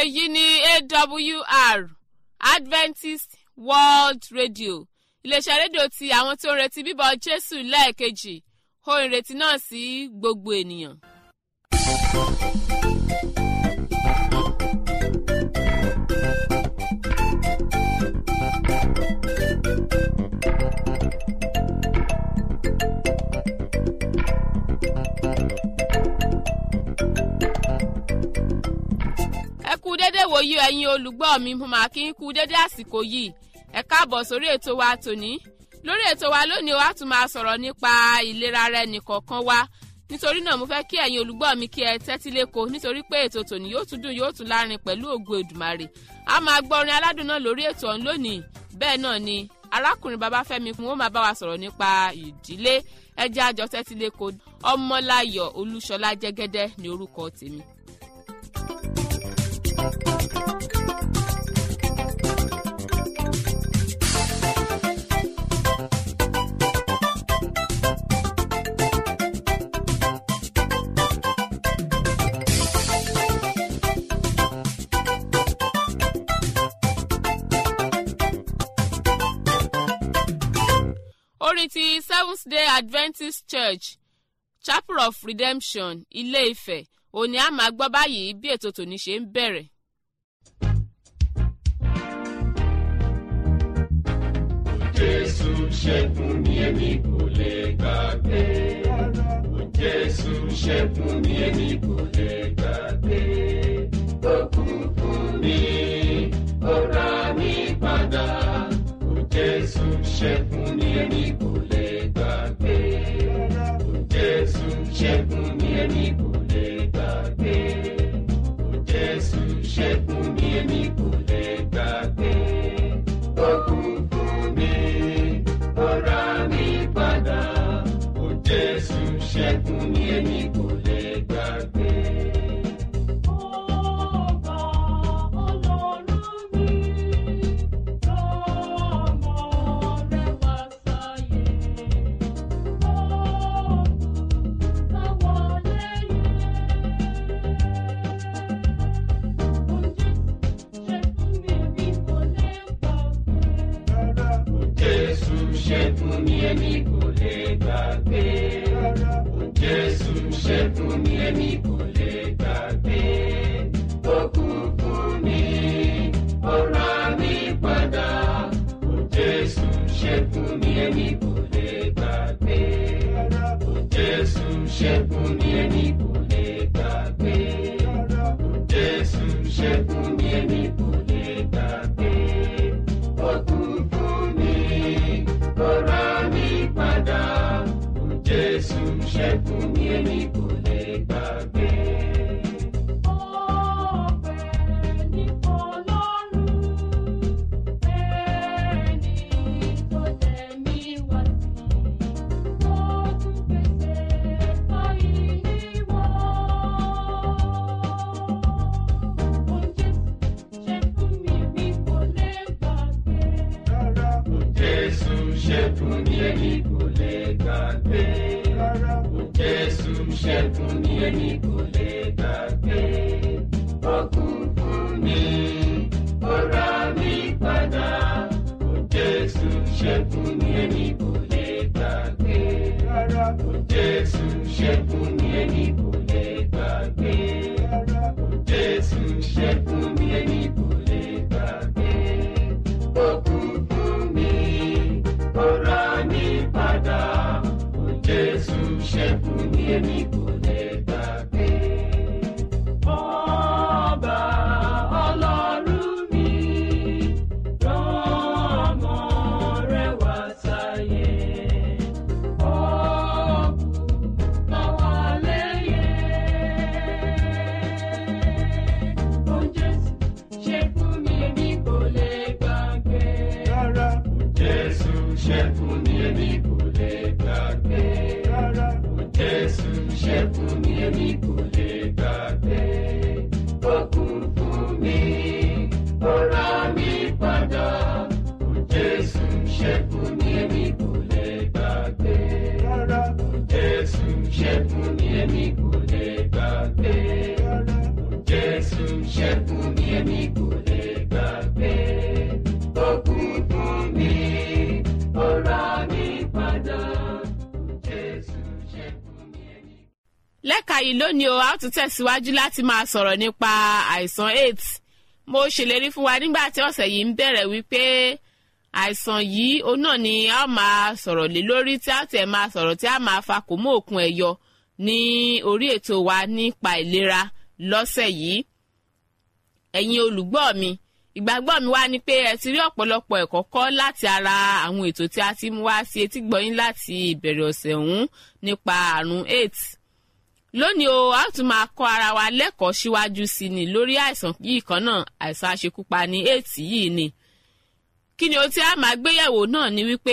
èyí ni awr adventist world radio iléeṣẹ́ rédíò ti àwọn tí ó ń retí bíbọ̀ jésù lẹ́ẹ̀kejì ohun ìrètí náà sí gbogbo ènìyàn. ẹ kú dédé wòyí ẹ̀yin olùgbọ́ mi mo máa kí n kú dédé àsìkò yìí ẹ káàbọ̀ sórí ètò wa tòní lórí ètò wa lónìí wa tún máa sọ̀rọ̀ nípa ìlera rẹ nìkọ̀ọ̀kan wa nítorí náà mo fẹ́ kí ẹ̀yin olùgbọ́ mi kí ẹ tẹ́tí lẹ́kọ̀ọ́ nítorí pé ètò tòní yóò tún dùn yóò tún lárin pẹ̀lú ògo èdùmàrè a máa gbọ́ orin aládùn náà lórí ètò ọ̀hún lónìí bẹ́ẹ̀ náà ni arákùnrin babafẹ́mi kún ó máa bá wa sọ̀rọ̀ nípa ìdílé ẹjẹ́ àjọ tẹ́tí lẹ́kọ̀ọ́ ọmọláyọ̀ olúṣọlá jẹ́gẹ́dẹ́ ní orúkọ tèmi. orin ti seventh day adventist church chapel of redemption ilé ifẹ̀ òní a máa gbọ́ báyìí bí ètò tòní ṣe ń bẹ̀rẹ̀. Jésù ṣẹ́gun ni èmi kò lè gbàgbé. Jésù ṣẹ́gun ni èmi kò lè gbàgbé. Ó kú fún mi, ó rà mí padà. Jésù ṣẹ́gun ni èmi kò lè gbàgbé. Jésù ṣẹ́gun ni èmi kò lè gbàgbé. Jésù ṣẹ́gun ni èmi kò lè gbàgbé. Ó kú fún mi, ó rà mí padà. Jésù ṣẹ́gun ni èmi kò lè gbàgbé. Ọba Ọlọ́run mi, lọ́mọ rẹ̀ wá sáyé. Ọ̀gùn táwọn lẹ́yìn. Oúnjẹ ṣẹ́gun mi èmi kò lè gbàgbé. Jésù ṣẹ́gun ni èmi kò lè gbàgbé. Ó kú fún mi, ó rà mí padà. Jésù ṣẹ́gun ni èmi kò lè gbàgbé. Jésù ṣẹ́gun ni èmi kò lè gbàgbé. Jésù ṣẹ́gun ni èmi kò lè gbàgbé. Ó kú fún mi, ó rà mí padà. Jésù ṣẹ́gun ni èmi kò lè gbàgbé. Ọpẹ́ ní fọ́lọ́run, ẹni tó tẹ̀mí wá sí. Ó tún pèsè fáìlì wọn. Oúnjẹ ṣẹ́gun mi mi kò lè gbàgbé. Jésù ṣẹ́gun ni èmi kò lè gbàgbé. Jésù ṣẹ́gun ni èmi kò lè gbàgbé. Ó kú fún mi, ó rà mí padà. Jésù ṣẹ́gun ni èmi kò lè gbàgbé. Jésù ṣẹ́gun ni èmi kò lè gbàgbé. Jésù ṣẹ́gun ni èmi kò lè gbàgbé. Ó kú fún mi, ó rà mí padà. Jésù ṣẹ́gun ni èmi kò lè gbàgbé. Ọba Ọlọ́run mi, rán ọmọ rẹ̀ wá sáyé. Ọ̀gùn táwa lẹ́yẹ. Oúnjẹ ṣẹ́gun mi èmi kò lè gbàgbé. Jésù ṣẹ́gun ni èmi kò lè gbàgbé. Jésù kà yìí lónìí o a ó tún tẹ̀síwájú láti máa sọ̀rọ̀ nípa àìsàn aids mo ṣèlérí fún wa nígbà tí ọ̀sẹ̀ yìí ń bẹ̀rẹ̀ wípé àìsàn yìí òun náà ni a máa sọ̀rọ̀ lé lórí tí a tẹ̀ máa sọ̀rọ̀ tí a máa fa kò mú òkun ẹ̀ yọ ní orí ètò wa nípa ìlera lọ́sẹ̀ yìí ẹ̀yin olùgbọ́ mi ìgbàgbọ́ mi wá ni pé ẹ ti rí ọ̀pọ̀lọpọ̀ ẹ̀kọ́ kọ́ láti ara àwọn ètò tí a ti mú wá sí etí gbọ̀yìn láti ìbẹ̀rẹ̀ ọ̀sẹ̀ ọ̀hún nípa àrùn aids lónìí o a tún máa kọ́ ara wa lẹ́kọ̀ọ́ síwájú sí ni lórí àìsàn yìí kan náà àìsàn aṣekúpani aids yìí ni kí ni o tí a máa gbéyẹ̀wò náà ni wípé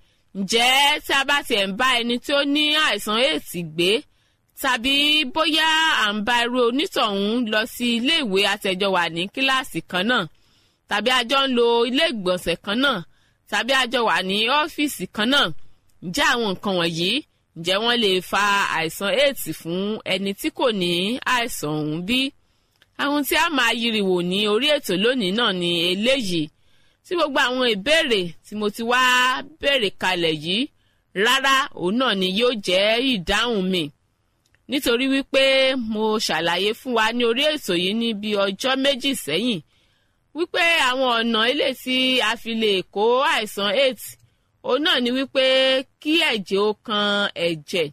ǹjẹ́ tí a bá tiẹ̀ ń bá ẹni tí ó ní àìsàn aids gbé tàbí bóyá à ń bá irú onítọ̀hún lọ sí ilé ìwé àtẹ̀jọ wà ní kíláàsì kan náà tàbí a jọ ń lo ilé ìgbọ̀nsẹ̀ kan náà tàbí a jọ wà ní ọ́fíìsì kan náà ǹjẹ́ àwọn nǹkan wọ̀nyí ǹjẹ́ wọ́n lè fa àìsàn aids fún ẹni tí kò ní àìsàn ọ̀hún bí? àwọn tí a máa yiriwò ní orí ètò lónìí náà ni eléyìí tí gbogbo àwọn ìbéèrè tí mo ti wá béèrè kalẹ̀ yìí rárá òun náà ni yóò jẹ́ ìdáhùn mi nítorí wípé mo ṣàlàyé fún wa ní orí ètò yìí ní bí ọjọ́ méjì sẹ́yìn wípé àwọn ọ̀nà ilé tí a fi lè kó àìsàn aids òun náà ni wípé kí ẹ̀jẹ̀ ó kan ẹ̀jẹ̀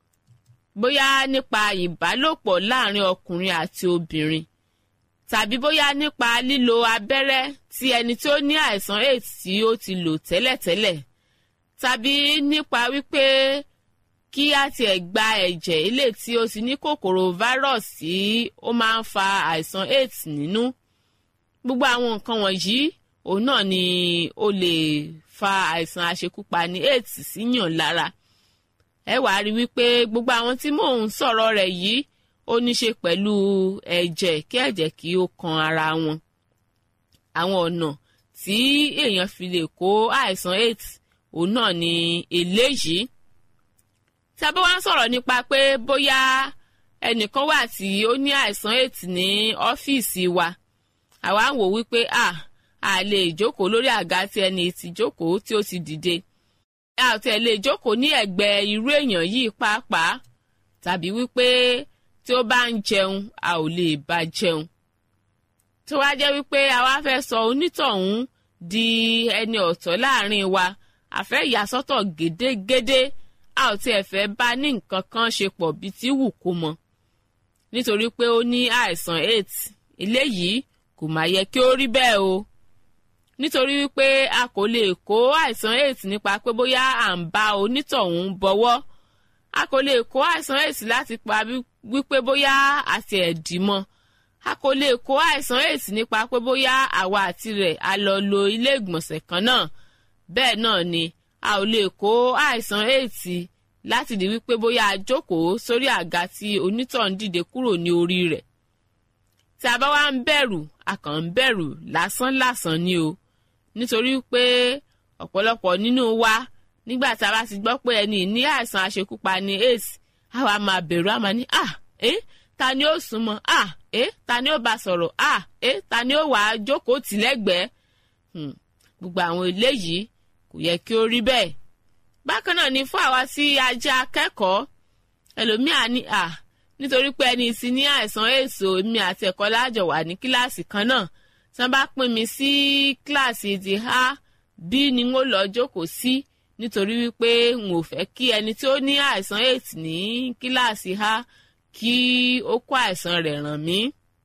bóyá nípa ìbálòpọ̀ láàrin ọkùnrin àti obìnrin tàbí bóyá nípa lílo abẹ́rẹ́ tí ẹni tí ó ní àìsàn aids tí ó ti lò tẹ́lẹ̀tẹ́lẹ̀ tàbí nípa wípé kí á tiẹ̀ gba ẹ̀jẹ̀ ilé tí ó ti ní kòkòrò virus tí ó máa ń fa àìsàn aids nínú gbogbo àwọn nǹkan wọ̀nyí òun náà ni ó lè fa àìsàn àṣekúpani aids síyàn lára ẹ wàá rí wípé gbogbo àwọn tí mò ń sọ̀rọ̀ rẹ̀ yìí ó ní ṣe pẹ̀lú ẹ̀jẹ̀ kí ẹ̀jẹ̀ kí ó kan ara wọn àwọn ọ̀nà tí èèyàn fi lè kó àìsàn aids òun náà ni eléyìí tí a bá wá ń sọ̀rọ̀ nípa pé bóyá ẹnìkan wà tí ó ní àìsàn aids ní ọ́fíìsì wa àwa ń wò wípé à a lè jókòó lórí àga tí ẹni tí jókòó tí ó ti dìde a ò tẹ̀ lè jókòó ní ẹ̀gbẹ́ irú èèyàn yìí pàápàá tàbí wípé tí ó bá ń jẹun a ò lè bá jẹun tó wá jẹ́ wípé àwa fẹ́ sọ onítọ̀hún di ẹni ọ̀tọ̀ láàrin wa àfẹ́ ìyàsọ́tọ̀ gédégédé a ò tiẹ̀ fẹ́ bá ní nǹkan kan ṣe pọ̀ bí tí wù kó mọ nítorí pé ó ní àìsàn aids eléyìí kò máa yẹ kí ó rí bẹ́ẹ̀ o nítorí wípé a kò lè kó àìsàn aids nípa pé bóyá à ń bá onítọ̀hún bọwọ́ a kò lè kó àìsàn aids láti pa wípé bóyá àti ẹ̀dì mọ́ a kò lè kó àìsàn aids nípa pé bóyá àwa àti rẹ̀ a lọ lo ilé ìgbọ̀nsẹ̀ kan náà bẹ́ẹ̀ náà ni a ò lè kó àìsàn aids láti di wípé bóyá a jókòó sórí àga tí onítọ̀hún dìde kúrò ní orí rẹ̀ tí a bá wá ń bẹ̀rù a kàn ń bẹ̀rù lásán lásán ni o nítorí pé ọ̀pọ̀lọpọ̀ nínú wa nígbà tí a bá ti gbọ́ pé ẹni ní àìsàn àṣekúpani aids a wá máa bẹ̀rù a máa ní à ẹ́ ta ni ó súnmọ́ à ẹ́ ta ni ó bá sọ̀rọ̀ à ẹ́ ta ni ó wà á jókòó tì lẹ́gbẹ̀ẹ́ gbogbo àwọn eléyìí kò yẹ kí ó rí bẹ́ẹ̀ bákan náà ni fún àwa tí a jẹ́ akẹ́kọ̀ọ́ ẹlòmíà ní à nítorí pé ẹni tí ní àìsàn èso èmi àti ẹ̀kọ́ lájọ wà ní kíláàsì kan náà tí wọ́n bá pín mi sí kíláàsì ti a b ni n ó lọ jókòó sí nítorí wípé n ò fẹ́ kí ẹni tí ó ní àìsàn aids ní kíláàsì a kí ó kó àìsàn rẹ̀ ràn mí.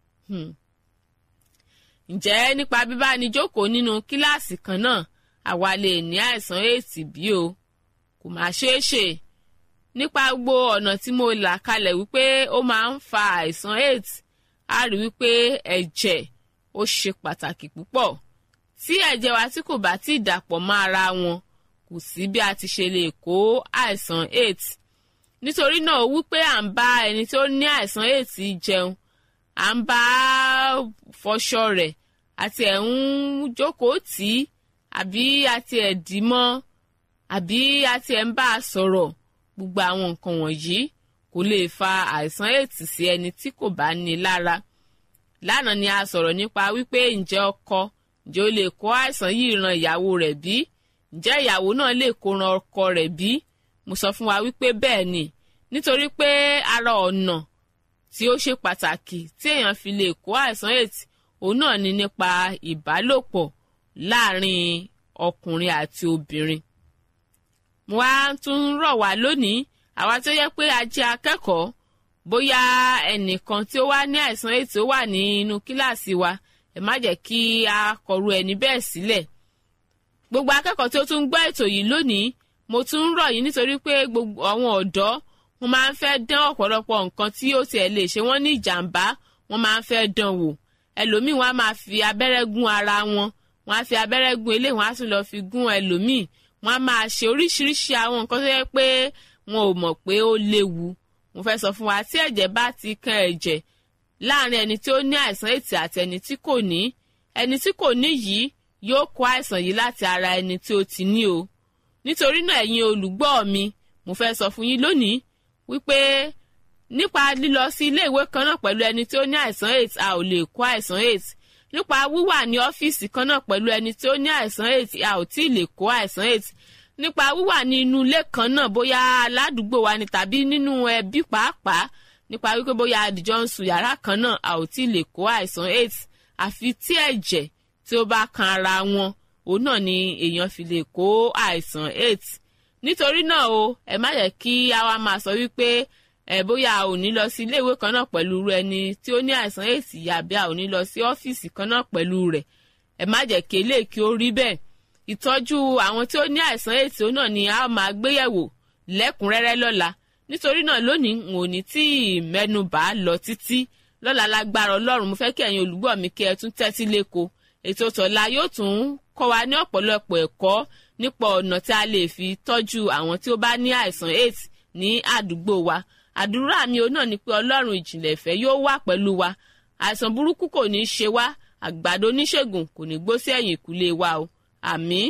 ǹjẹ́ nípa bíbánijókòó nínú kíláàsì kan náà àwa lè ní àìsàn aids bí o kò máa ṣeé ṣe nípa gbogbo ọ̀nà tí mo là kalẹ̀ wípé ó máa ń fa àìsàn aids a rí wípé ẹ̀jẹ̀ ó ṣe pàtàkì púpọ̀ tí ẹ̀jẹ̀ wa tí kò bá ti dàpọ̀ mọ́ ara wọn kò sí bí a ti ṣe lè kó àìsàn aids nítorí náà wípé à ń bá ẹni tó ní àìsàn aids jẹun à ń bá fọṣọ rẹ̀ àti ẹ̀ ń jókòó tì í àbí àti ẹ̀ dì mọ́ àbí àti ẹ̀ ń bá a sọ̀rọ̀ gbogbo àwọn nǹkan wọ̀nyí kò lè fa àìsàn aids sí ẹni tí kò bá ní lára lánàá ni a sọ̀rọ̀ nípa wípé ǹjẹ́ ọkọ ǹjẹ́ ó lè kó àìsàn yìí ran ìyàwó rẹ̀ bí ǹjẹ́ ìyàwó náà lè kó ran ọkọ rẹ̀ bí mo sọ fún wa wípé bẹ́ẹ̀ ni nítorí pé ara ọ̀nà tí ó ṣe pàtàkì tí èèyàn fi lè kó àìsàn aids òun náà ni nípa ìbálòpọ̀ láàrin ọkùnrin àti obìnrin. mo wá tún rọ̀ wá lónìí àwa tó yẹ pé a jẹ́ akẹ́kọ̀ọ́ bóyá ẹnìkan tí ó wá ní àìsàn aids ó wà ní inú kíláàsì wa ẹ má jẹ́ kí a kọ̀rú ẹni bẹ́ẹ̀ sílẹ̀. gbogbo akẹ́kọ̀ọ́ tí ó tún gbọ́ ètò yìí lónìí mo tún ń rọ̀ yín nítorí pé gbogbo àwọn ọ̀dọ́ wọ́n máa ń fẹ́ dán ọ̀pọ̀lọpọ̀ nǹkan tí ó tiẹ̀ lè ṣe wọ́n ní ìjàmbá wọ́n máa ń fẹ́ dán wò ẹlòmíì wọ́n á máa fi abẹ́rẹ́ gún ara wọn wọ́n á fi abẹ́rẹ́ gún eléyìí wọ́n á tún lọ fi gún ẹlòmíì wọ́n á máa ṣe oríṣiríṣi àwọn nǹkan tó yẹ pé wọn ò mọ̀ pé ó léwu mo fẹ́ sọ fún wa tí ẹ̀jẹ̀ bá ti kan ẹ̀jẹ̀ láàrin ẹni tí ó ní àìsàn ètì àti ẹni tí kò ní ẹni tí kò ní yìí yóò kó àìsàn yìí láti ara ẹni tí ó ti ní o nítorí náà ẹ̀yin olùgbọ́ mi mo fẹ́ sọ fún yín lónìí wípé nípa lílọ sí ilé ìwé kan náà pẹ̀lú ẹni tí ó ní àìsàn aids a ò lè kó àìsàn aids nípa wíwà ní ọ́fíìsì kan náà pẹ̀lú ẹni tí ó ní àìsàn aids a ò tí ì lè kó àìsàn aids nípa wíwà ní inú ilé kan náà bóyá aládùúgbò wa ni tàbí nínú ẹbí pàápàá nípa wípé bóyá àdìjọ ń sùn yàrá kan náà a ò tí ì lè kó àìsàn aids àfi tí ẹ̀jẹ̀ tí ó bá kan ara wọn òun náà ni èèyàn fi lè kó àìsàn aids nítorí náà o ẹ má jẹ́ kí a wá máa sọ wípé ẹ bóyá a ò ní lọ sí iléèwé kan náà pẹ̀lú ẹni tí ó ní àìsàn aids yàbí a ò ní lọ sí ọ́fíìsì kan náà pẹ̀lú rẹ̀ ẹ má jẹ́ kí eléyìí kí ó rí bẹ́ẹ̀ ìtọ́jú àwọn tí ó ní àìsàn aids òun náà ni a máa gbéyẹ̀wò lẹ́kùnrẹ́rẹ́ lọ́la nítorí náà lónìí n ò ní tí ì mẹ́nu bà á lọ títí lọ́la lágbára ọlọ́run mo fẹ́ kí ẹ̀yin olùgbọ́ mi kí ẹ tún tẹ́tí léko ètò tọ̀la yóò tún kọ́ wa ní ọ̀pọ̀lọpọ̀ ẹ̀kọ́ nípa ọ̀nà tí a lè fi tọ́jú àwọn tí ó bá ní àìsàn aids ní àdúgbò wa àdúrà mi ò náà ni pé ọlọ́run ìjìnlẹ̀ ìfẹ́ yóò wà pẹ̀lú wa àìsàn burúkú kò ní í ṣe wá àgbàdo oníṣègùn kò ní gbó sí ẹ̀yìn ìkúlé wa o àmín.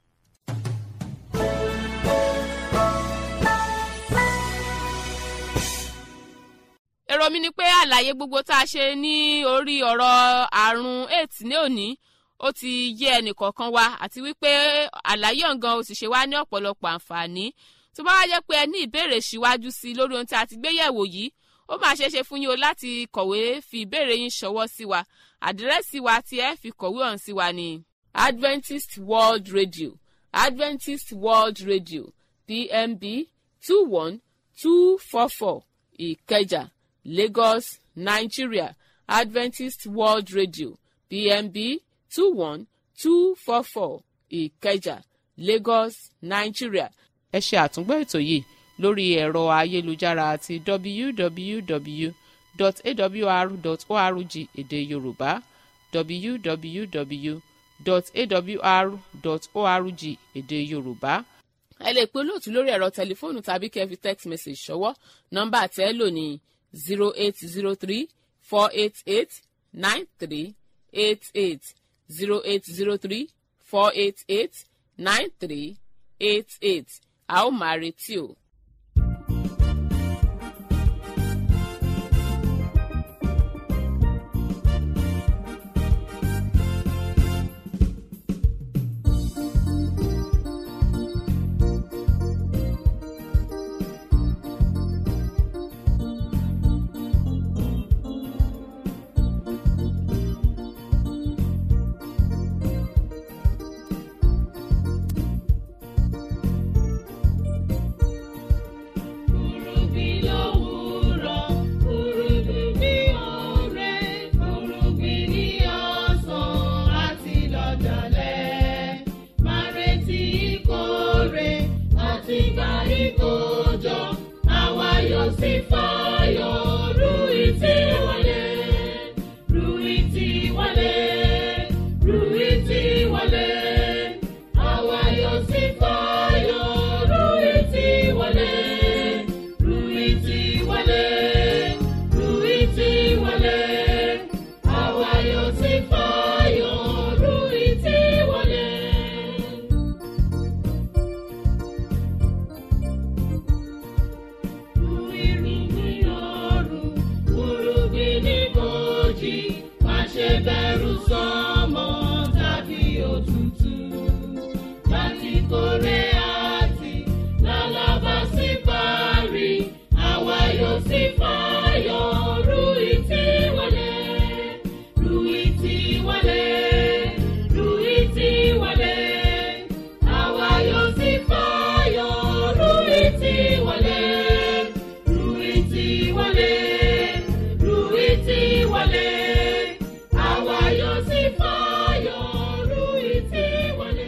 èrò mi ni pé àlàyé gbogbo tá a ṣe ní orí ọ̀rọ̀ àrùn aids ní òní ó ti yé ẹnìkọ̀ọ̀kan wa àti wípé àlàyé ọ̀ngàn ó sì ṣe wá ní ọ̀pọ̀lọpọ̀ àǹfààní tó bá wá jẹ́ pé ẹ ní ìbéèrè síwájú sí i lórí ohun tí a ti gbé yẹ̀wò yìí ó máa ṣeé ṣe fún yín o láti kọ̀wé fi ìbéèrè yín ṣọwọ́ sí wa àdírẹ́sì wa tí ẹ fi kọ̀wé ọ̀hún sí wa ní Adventist World Radio Adventist World Radio PMB two one two four four Ìkẹjà Lagos Nigeria Adventist World Radio PMB two one two four four Ìkẹjà Lagos Nigeria ẹ ṣe àtúngbọ́ ètò yìí lórí ẹ̀rọ ayélujára àti www.awr.org èdè yorùbá www.awr.org èdè yorùbá. ẹ lè pe olóòtú lórí ẹ̀rọ tẹlifóònù tàbí kẹ́ fi text message ṣọwọ́ nọ́mbà tẹ́ lò ní zero eight zero three four eight eight nine three eight eight zero eight zero three four eight eight nine three eight eight a ó máa retí o. sí fàyọ̀ rú ìtì wọlé àwa yóò sì fàyọ̀ ru ìtì wọlé.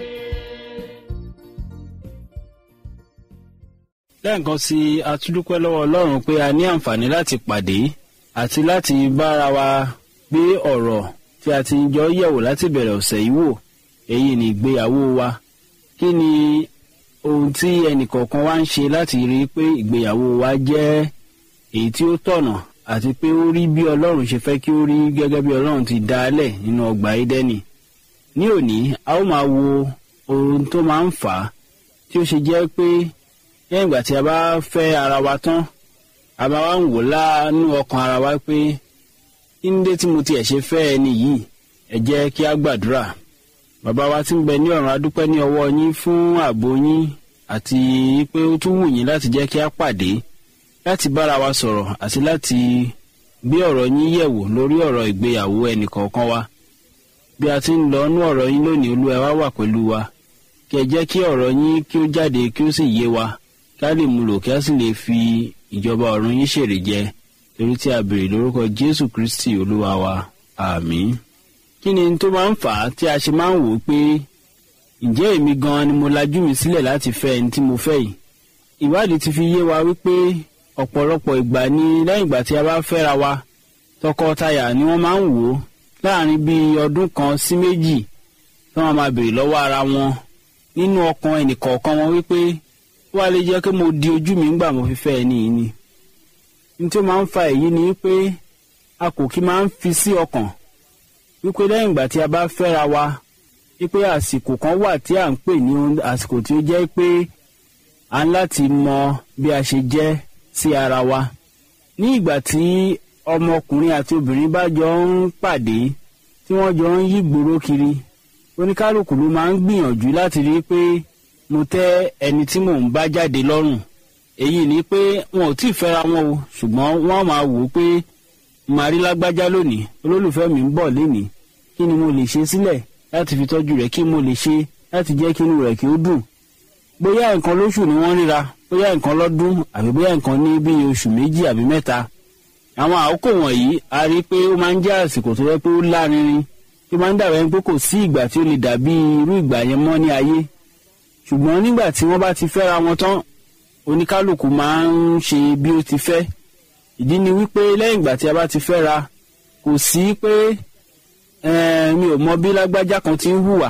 lẹ́ẹ̀kan sí i a tún dúpẹ́ lọ́wọ́ ọlọ́run pé a ní àǹfààní láti pàdé àti láti bára wa gbé ọ̀rọ̀ tí a ti jọ yẹ̀wò láti bẹ̀rẹ̀ ọ̀sẹ̀ yìí wò èyí ni ìgbéyàwó wa kí ni ohun tí ẹnìkọ̀ọ̀kan wá ń ṣe láti rí i pé ìgbéyàwó wa jẹ́ èyí tí ó tọ̀nà àti pé ó rí bí ọlọ́run ṣe fẹ́ kí ó rí gẹ́gẹ́ bí ọlọ́run ti dá a lẹ̀ nínú ọgbà édẹ́nì ní òní a ó máa wo ohun tó máa ń fà á tí ó ṣe jẹ́ pé lẹ́yìn ìgbà tí a bá fẹ́ ara wa tán a máa wá ń wò láàánú ọkàn ara wa pé kí ní dé tí mo tiẹ̀ ṣe fẹ́ ẹni yìí ẹ jẹ́ kí a gbàdúrà bàbá wa tí ń bẹ ní ọ̀run adúpẹ́ ní ọwọ́ yín fún ààbò yín àti pé ó tún wù yín láti jẹ́ kí a pàdé láti bára wa sọ̀rọ̀ àti láti gbé ọ̀rọ̀ yín yẹ̀wò lórí ọ̀rọ̀ ìgbéyàwó ẹnìkọ̀ọ̀kan wa bí a ti ń lọ nú ọ̀rọ̀ yín lónìí olúwa wa wà pẹ̀lú wa kí ẹ jẹ́ kí ọ̀rọ̀ yín kí ó jáde kí ó sì yé wa kí a lè mú lò kí a sì lè fi ìjọba ọ̀run yín ṣèrè jẹ torí tí a béèrè lórúkọ jésù kristi olúwa wa àmín. kí ni tó máa ń fà á tí a ṣe máa ń wò ó pé ǹjẹ́ èmi gan-an ni mo lajú mi sílẹ̀ láti fẹ́ ẹni tí mo fẹ́ yìí. ìwádìí ti fi yé wa wípé ọ̀pọ̀lọpọ̀ ìgbà ni lẹ́yìn ìgbà tí a bá fẹ́ra wa tọkọtaya ni wọ́n máa ń wò ó láàrin bíi ọdún kan sí méjì tí wọ́n máa béèrè lọ́wọ́ ara wọn nínú ọkàn ẹnìkọ̀ọ̀kan wọn wípé ó wá lè jẹ́ pé mo di ojú mi ńgbà mo fi fẹ́ ẹni yìí ni. ní tí ó máa ń fa èyí ni pé a kò kí máa ń fi sí ọkàn wípé lẹ́yìn ìgbà tí a bá fẹ́ra wa wípé àsìkò kan wà tí à ń pè ní àsìkò tí ó jẹ́ pé a ń láti mọ bí a ṣe jẹ́ sí ara wa. ní ìgbà tí ọmọkùnrin àti obìnrin bá jọ ń pàdé tí wọ́n jọ ń yí gbòòrò kiri oníkálukú ló máa ń gbìyànjú láti rí i pé mo tẹ́ ẹni tí mò ń bá jáde lọ́rùn èyí ni pé wọn ò tí ì fẹ́ra wọn o ṣùgbọ́n wọ́n máa wò ó pé màá rí lágbájá lónìí olólùfẹ́ mi ń bọ̀ lénìí kí ni mo lè ṣe sílẹ̀ láti fi tọ́jú rẹ̀ kí mo lè ṣe láti jẹ́ kí inú rẹ̀ kí ó dùn bóyá nǹkan lóṣù ni wọ́n ríra bóyá nǹkan lọ́dún àbí bóyá nǹkan ní bíi oṣù méjì àbí mẹ́ta àwọn àkókò wọ̀nyí a rí i pé ó máa ń jẹ́ àsìkò tó yẹ pé ó lárinrin tí ó máa ń dàbẹ́ pé kò sí ìgbà tí ó lè dàbí irú ìgbà yẹn mọ́ ní ayé ṣùgbọ́n nígbà tí wọ́n bá ti fẹ́ra wọn tán oníkálukú máa ń ṣe bí ó ti fẹ́ ìdí ni wípé lẹ́yìn ìgbà tí a bá ti fẹ́ra kò sí pé mi ò mọ bí lágbájá kan ti ń hùwà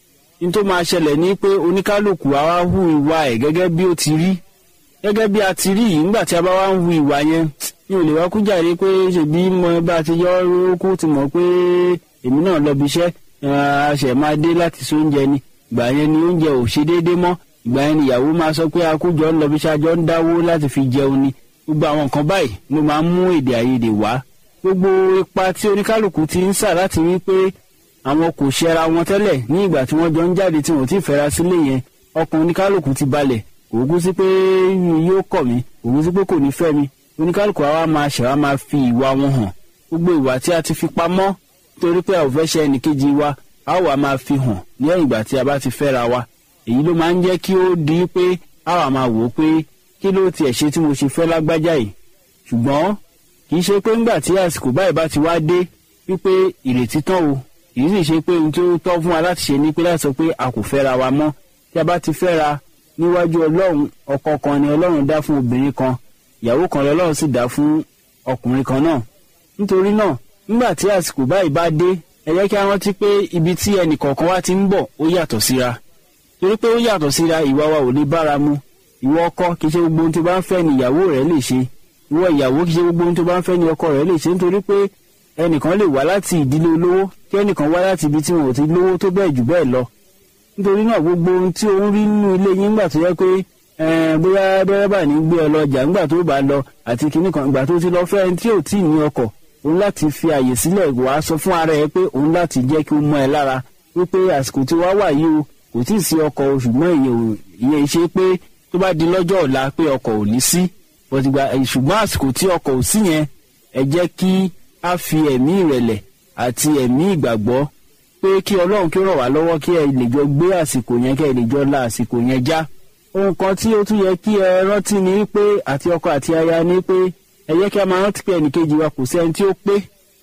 ní tó máa ṣẹlẹ̀ ní pé oníkálukú á wá hu ìwà ẹ̀ gẹ́gẹ́ bí ó ti rí gẹ́gẹ́ bí a ti rí yìí nígbà tí a bá wá ń hu ìwà yẹn mi ò lè wá kú jàre pé ṣèbí mo bá ti yọ rókú ti mọ̀ pé èmi náà lọ bí iṣẹ́ àṣẹ máa dé láti so oúnjẹ ni ìgbà yẹn ni oúnjẹ ò ṣe déédéé mọ́ ìgbà yẹn ni ìyàwó máa sọ pé akójọ ń lọ bí ṣáájọ ń dáwó láti fi jẹun ni gbogbo àwọn nǹkan báyìí ló máa ń mú èdè àìyedè wá gbogbo ipa tí oníkálukú ti ń sà láti rí pé àwọn kò ṣẹra wọn tẹ́lẹ̀ ní ìgbà tí wọ́n jọ ń jáde tí wọ́n ti fẹ́ra sílé yẹn ọkàn oníkálukú ti balẹ̀ kò gún sí pé yóò kọ̀ mí kò gún sí pé kò ní fẹ́ mi oníkálukú àwa máa ṣẹ̀wá máa fi ìwà wọn hàn gbogbo ìwà tí a ti fi pamọ́ torí pé a ò fẹ́ ṣe ẹnìkejì wa a wà máa fi hàn lẹ́yìn ìgbà tí a bá ti fẹ́ra wa èyí ló máa ń jẹ́ kí ó di pé a wà máa wò ó pé kí ló tiẹ̀ ṣe tí mo ṣe fẹ́ lágbájá yìí ṣùgbọ́n kì í ṣe pé ńgbà tí àsìkò báyìí bá ti wá dé wípé ìrètí tán o kì í sì ṣe pé ohun tó tọ́ fún wa láti ṣe ni pé láti sọ pé a kò fẹ́ra wa mọ́ tí a bá ti fẹ́ra níwájú ọlọ́run ọkọ kan ni ọlọ́run dá fún obìnrin kan ìyàwó kan lọ́lọ́run sì dá fún ọkùnrin kan náà nítorí náà nígbà tí àsìkò báyìí bá dé ẹ jẹ́ kí a rántí pé ibi tí ẹnì kọ̀ọ̀kan wá ti ń bọ̀ ó yàtọ̀ síra torí pé ó yàtọ̀ síra ìwà wa ò lè bára mu ìwọ ọkọ kì í ṣe gbogbo ohun tó bá ń fẹ́ ni ìyàwó rẹ̀ lè ṣe ìwọ ìyàwó kì í ṣe gbogbo ohun tó bá ń fẹ́ ni ọkọ rẹ̀ lè ṣe nítorí pé ẹnìkan lè wá láti ìdílé olówó kí ẹnìkan wá láti ibi tí wọn ò ti lówó tó bẹ́ẹ̀ jù bẹ́ẹ̀ lọ nítorí náà gbogbo ohun tí òun rí nínú ilé yín nígbà tó yẹ pé bóyá dẹ́rẹ́bà ní gbé ọ lọ jà nígbà tó bá lọ àti kinní kan ìgbà tó ti lọ fẹ́ ẹni tí ò tí ì ní ọkọ̀ òun láti fi àyè sílẹ̀ wàá sọ fún ara ẹ pé òun láti jẹ́ kí ó mọ ẹ lára wípé àsìkò tí wàá wà yìí o kò tí ì sí ọkọ̀ o ṣùgbọ́n ìyẹn ṣe pé tó bá di lọ́jọ́ ọ̀la pé ọkọ̀ ò ní sí ṣùgbọ́n àsìkò tí ọkọ̀ ò sí yẹn ẹ jẹ́ kí a fi ẹ̀mí ìrẹ̀lẹ̀ àti ẹ̀mí ìgbàgbọ́ pé kí ọlọ́run kí ó ràn wá lọ́wọ́ kí ẹ lè jọ gbé àsìkò yẹn kí ẹ lè jọ la àsìkò yẹn já ohun kan tí ó tún yẹ kí ẹ rántí ni pé àti ọkọ àti aya ni pé ẹ jẹ́ kí a máa rántí pé ẹnìkejì wa kò sí ẹni tí ó pé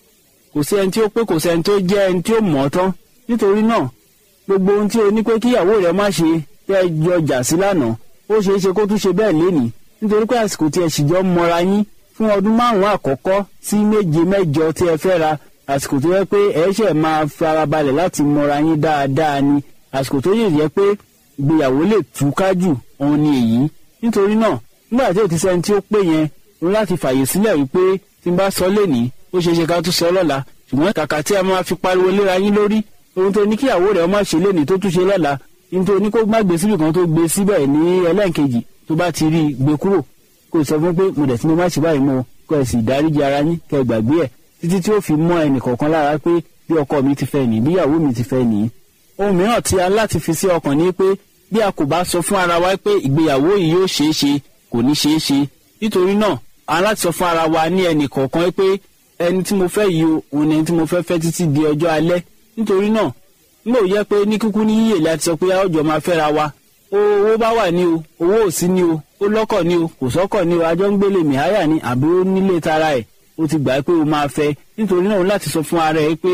kò sí ẹni tí ó pé kò sí ẹni tó jẹ́ ẹni tí ó mọ̀ ọ́ tán nítorí náà gbogbo ohun tí o ní pé kíyàwó rẹ má ṣe tẹ́ ẹ jọ jà sí lánàá ó ṣeé ṣe kó tún ṣe bẹ́ẹ̀ lénìí nítorí pé àsìkò tí ẹ sì jọ mọra yín fún ọdún márùn-ún àkọ́kọ́ sí méje mẹ́jọ tí ẹ fẹ́ ra àsìkò tó yẹ pé ẹ ṣẹ̀ máa farabalẹ̀ láti mọra yín dáadáa ni àsìkò tó yẹ jẹ́ pé ìgbéyàwó lè túká jù òun ni èyí nítorí náà nígbà tí ò ti sẹ́ni tí ó pé yẹn òun láti fàyè sílẹ̀ wípé tí n bá sọ lénìí ó ṣeé ṣe ká tún sọ lọ́la ṣùgbọ́n kàkà tí a máa fi pariwo léra yín lórí ohun tó ní kíyàwó rẹ̀ má ṣe lénìí tó tún ṣe lọ́la ohun tó ní kó má gbé síbì kan tó gbé síbẹ̀ ní ẹlẹ́ǹkejì tó bá ti rí i gbé kúrò kó sọ fún pé mo dẹ̀ tí mo má ṣe báyìí mọ́ kó ẹ sì dáríji ara yín kẹ́ ẹ gbàgbé ẹ̀ títí tí ó fi mọ́ ẹnì kọ̀ọ̀kan lára pé bí ọkọ mi ti fẹ́ nìyí bí ìyàwó mi ti fẹ́ nìyí. ohun mìíràn tí a láti fi sí ọkàn ni pé bí a kò bá sọ fún ara wa pé ìgbéyàwó yìí yóò ṣeé ṣe kò ní ṣeé ṣe nítorí náà a láti sọ fún ara wa ní ẹnì kọ̀ọ̀kan pé ẹni tí mo fẹ́ yìí o òun ni ẹni tí mo fẹ́ fẹ́ títí di ọjọ́ alẹ́ nítorí náà nígbà ó yẹ pé ní kúkú ní yíyè láti sọ pé a ó jọ máa fẹ́ra wa owó bá wà ní o owó ò sí ní o ó lọ́kọ̀ ní o kò sọ́kọ̀ ní o ajọ́ ń gbélé mìháyà ní àbí ó nílé tara ẹ̀ ó ti gbà pé o máa fẹ́ nítorí náà láti sọ fún ara ẹ pé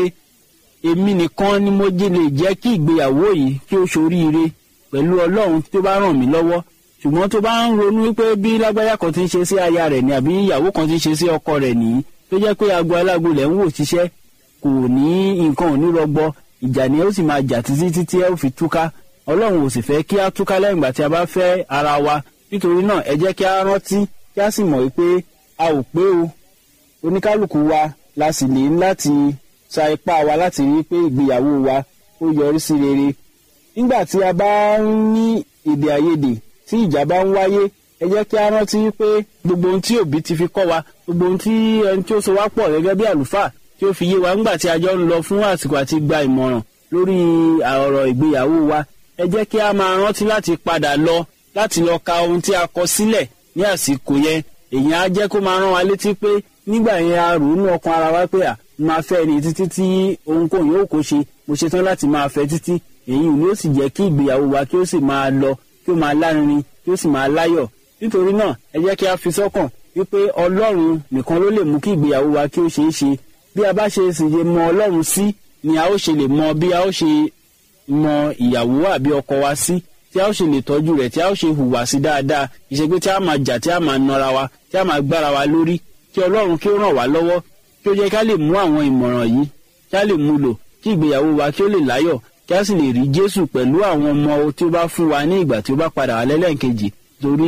èmi nìkan ni mo jẹ́ lè jẹ́ kí ìgbéyàwó yìí kí ó ṣoríire pẹ̀lú ọlọ́run tó bá ràn mí lọ́wọ́ ṣùgbọ́n tó bá ń ronú wípé bí lágbájá kan ti ń ṣe sí aya rẹ̀ ni àbí ìyàwó kan ti ń ṣe sí ọkọ rẹ̀ nìyí tó jẹ́ pé aago alágo lẹ̀ ń wò ṣiṣẹ́ kò ní nǹkan ò ní rọgbọ ìjà ni ó sì máa jà títí títí ẹ ó fi túká ọlọ́run ò sì fẹ́ kí á túká lẹ́yìn ìgbà tí a bá fẹ́ ara wa nítorí náà ẹ jẹ́ kí á rántí kí á sì mọ̀ wípé a ò pé o oníkálukú wa la sì lè láti sa ipá wa láti rí pé ìgbéyàwó wa ó yọrí sí rere nígbà tí a bá ń ní èdè àìyedè tí ìjà bá ń wáyé ẹ jẹ́ kí á rántí pé gbogbo ohun tí òbí ti fi kọ́ wa gbogbo ohun tí ẹni tí ó so wá pọ̀ gẹ́gẹ́ bí àlùfáà tí ó fi yé wa ńgbà tí a jọ ń lọ fún àsìkò àti gba ìmọ̀ràn lórí ọ̀rọ̀ ìgbéyàwó wa ẹ jẹ́ kí a máa rántí láti padà lọ láti lọ ka ohun tí a kọ sílẹ̀ ní àsìkò yẹn èèyàn á jẹ́ kó máa rán wa létí pé nígbà yẹn a rò ó nú ọkàn ara wa pé à máa fẹ́ ni títí tí ohunkóhun yóò kó ṣe mo ṣetán láti máa fẹ́ títí èyí ni ó sì jẹ́ kí ìgbéyàwó wa kí ó sì máa lọ kí ó máa lárinrin kí ó sì máa láyọ̀ nítorí náà ẹ jẹ́ kí a fi sọ́kàn wípé ọlọ́run nìkan ló lè mú kí ìgbéyàwó wa kí ó ṣeé ṣe bí a bá ṣe sì lè mọ ọlọ́run sí ni a ó ṣe lè mọ bí a ó ṣe mọ ìyàwó àbí ọkọ wa sí tí a ó ṣe lè tọ́jú rẹ̀ tí a ó ṣe hùwà sí dáadáa ìṣègbè tí a máa jà tí a máa nọra wa tí a máa gbára wa lórí kí ọlọ́run kí ó ràn wá lọ́wọ́ kí ó jẹ́ ká lè mú àwọn ìmọ̀ràn yìí kí a lè mú lò kí ìgbéyàwó wa kí ó lè láyọ̀ kí a sì lè rí jésù pẹ̀lú àwọn ọmọ tí ó bá fún wa ní ìgbà tí ó bá padà wá lẹ́lẹ́ǹkejì torí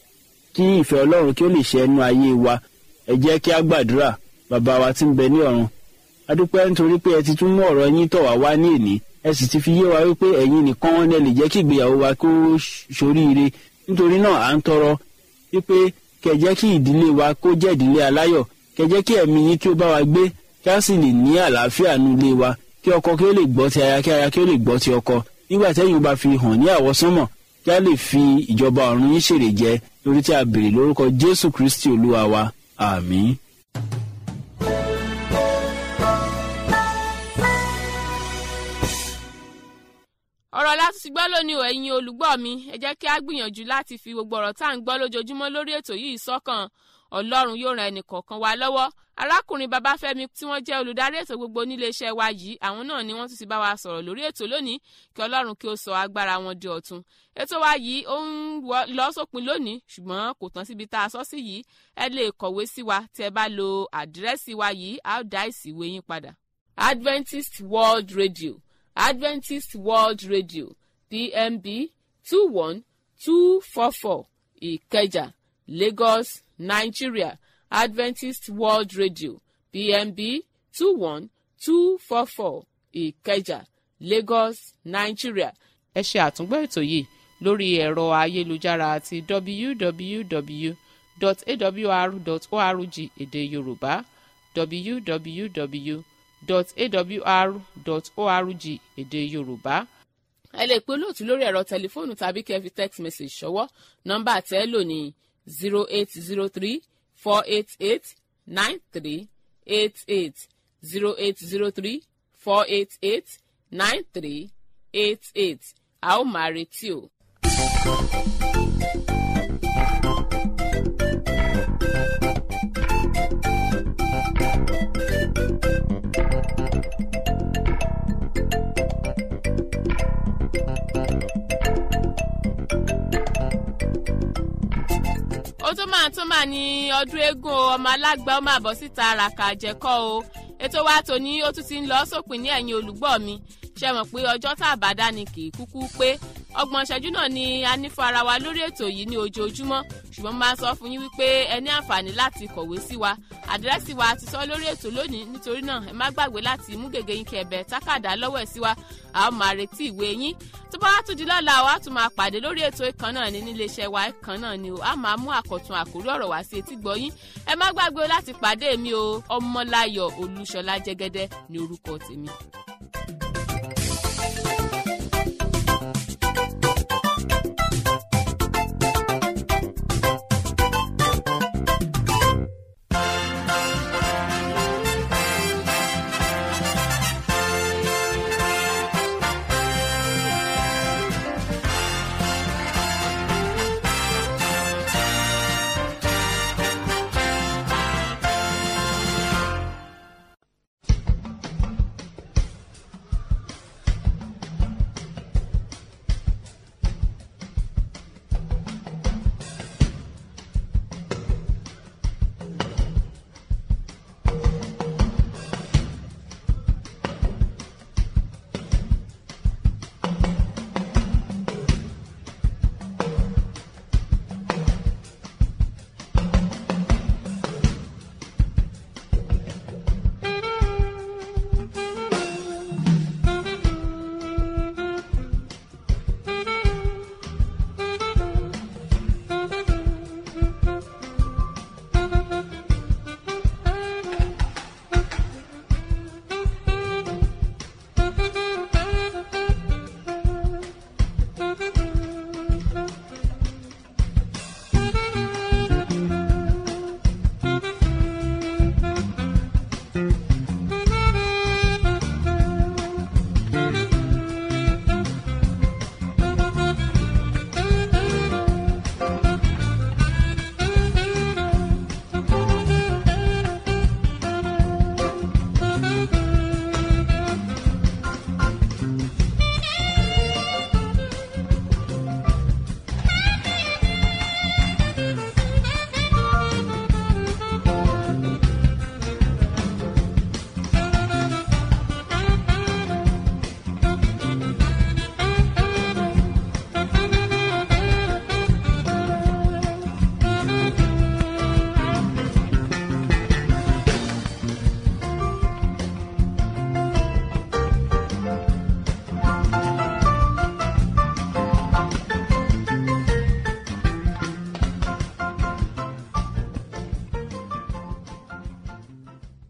kí ìfẹ́ ọlọ́run kí ó lè ṣẹ ẹnu ayé wa ẹ jẹ́ kí a gbàdúrà bàbá wa tí ń bẹ ní ọ̀run adúpẹ́ nítorí pé ẹ ti tún mú ọ̀rọ̀ yín tọ̀ wá wá ní èní ẹ sì ti fi yé wa wípé ẹ̀yin nìkan wọn lè jẹ́ kí ìgbéyàwó wa kó ṣoríire nítorí náà à ń tọrọ wípé kẹ́ jẹ́ kí ìdílé wa kó jẹ́ ìdílé aláyọ̀ kẹ́ jẹ́ kí ẹ̀mí yín kí ó bá wa gbé kí a sì lè ní àlàáfíà nínú ilé wa kí ọkọ kí ó lè gbọ́ ti aya kí aya kí ó lè gbọ́ ti ọkọ nígbà tẹ́yìn bá fi hàn ní àwọsánmọ̀ kí a lè fi ìjọba ọ̀run yín ṣèrè jẹ lórí tí a béèrè lórúkọ jésù kristi olúwa wa àmín. ọ̀rọ̀ láti ti gbọ́ lónìí o ẹ̀yin olùgbọ́ mi ẹ jẹ́ kí a gbìyànjú láti fi gbogbo ọ̀rọ̀ tá à ń gbọ́ lójoojúmọ́ lórí ètò yìí sọ́kàn ọlọ́run yóò ran ẹnì kọ̀ọ̀kan wa lọ́wọ́ arákùnrin babafẹ́mi tí wọ́n jẹ́ olùdarí ètò gbogbo níléeṣẹ́ wa yìí àwọn náà ni wọ́n tún ti bá wa sọ̀rọ̀ lórí ètò lónìí kí ọlọ́run kí ó sọ agbára wọn di ọ̀tun ètò wa yìí ó ń lọ sópin lónìí ṣùgbọ́n kò tán síbi tá a sọ sí yìí ẹ lè kọ̀wé sí wa tí ẹ bá lo àdírẹ́sì wa yìí a ó dá ìsìwé yín padà. Adventist World Radio Adventist World Radio PMB two one two four four Ìkẹjà Lagos Nigeria Adventist World Radio PMB two one two four four Ìkẹjà Lagos Nigeria. ẹ ṣe àtúngbọ́ ètò yìí lórí ẹ̀rọ ayélujára àti www.awr.org èdè Yorùbá www.awr.org èdè Yorùbá ẹ lè pe olóòtú lórí ẹ̀rọ tẹlifóònù tàbí kẹ́ fi text message ṣọwọ́ nọ́mbà tẹ́ lò ní zero eight zero three four eight eight nine three eight eight zero eight zero three four eight eight nine three eight eight a ó máa retí o. ó tó máa tó máa ní ọdún eégún o ọmọ alágbá ó máa bọ́ síta àràkà àjẹkọ́ o ètò wa tòní ó tún ti ń lọ sópin ní ẹ̀yìn olùgbọ́ mi ṣe mọ̀ pé ọjọ́ tá a bá dá ni kì í kúkú pé ọgbọ̀n ìṣẹ́jú náà ni a ní fún ara wa lórí ètò yìí ní ojoojúmọ́ ṣùgbọ́n máa sọ fún yín wípé ẹ ní àǹfààní láti kọ̀wé sí wa àdírẹ́sì wa ti sọ lórí ètò lónìí nítorí náà ẹ má gbàgbé láti mú gègé yín kẹ̀bẹ̀ tákàdá lọ́wọ́ ẹ̀ sí wa a ó máa retí ìwé yín tó bá wá tún di lọ́la wa tún máa pàdé lórí ètò ìkan náà ní níléeṣẹ́ wa ìkan náà ni o a máa mú àkọ̀tun àkórí ọ̀rọ̀ wá sí etí gbọ́yìn ẹ má gbàgbé láti pàdé mi o ọmọláyọ̀ olúṣọlá jẹ́gẹ́dẹ́ ní orúkọ tèmi.